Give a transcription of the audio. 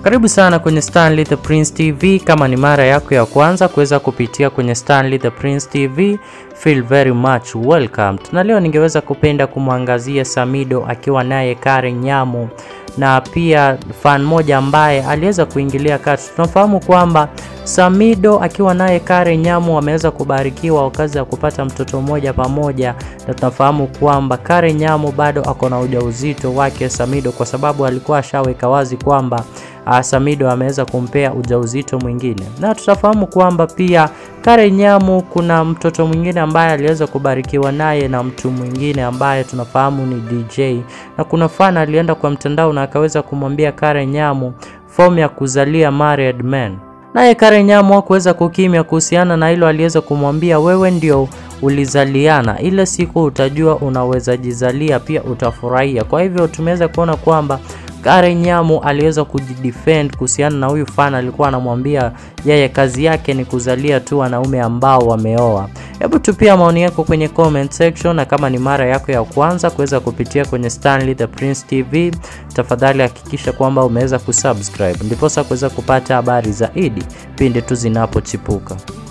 Karibu sana kwenye Stanley the Prince TV. Kama ni mara yako ya kwanza kuweza kupitia kwenye Stanley the Prince TV, feel very much welcome. Na leo ningeweza kupenda kumwangazia Samido akiwa naye Karen Nyamu na pia fan moja ambaye aliweza kuingilia kati. Tunafahamu kwamba Samido akiwa naye Karen Nyamu wameweza kubarikiwa wakazi ya kupata mtoto mmoja pamoja, na tunafahamu kwamba Karen Nyamu bado ako na ujauzito wake Samido, kwa sababu alikuwa ashaweka wazi kwamba uh, Samido ameweza kumpea ujauzito mwingine, na tutafahamu kwamba pia Karen Nyamu kuna mtoto mwingine ambaye aliweza kubarikiwa naye na mtu mwingine ambaye tunafahamu ni DJ, na kuna fan alienda kwa mtandao na akaweza kumwambia Karen Nyamu fomu ya kuzalia married men naye Karen Nyamu hakuweza kukimya kuhusiana na hilo. Aliweza kumwambia wewe ndio ulizaliana, ile siku utajua unaweza jizalia pia utafurahia. Kwa hivyo tumeweza kuona kwamba Karen Nyamu aliweza kujidefend kuhusiana na huyu fan, alikuwa anamwambia yeye kazi yake ni kuzalia tu wanaume ambao wameoa. Hebu tupia maoni yako kwenye comment section, na kama ni mara yako ya kwanza kuweza kupitia kwenye Stanley the Prince TV, tafadhali hakikisha kwamba umeweza kusubscribe ndiposa kuweza kupata habari zaidi pindi tu zinapochipuka.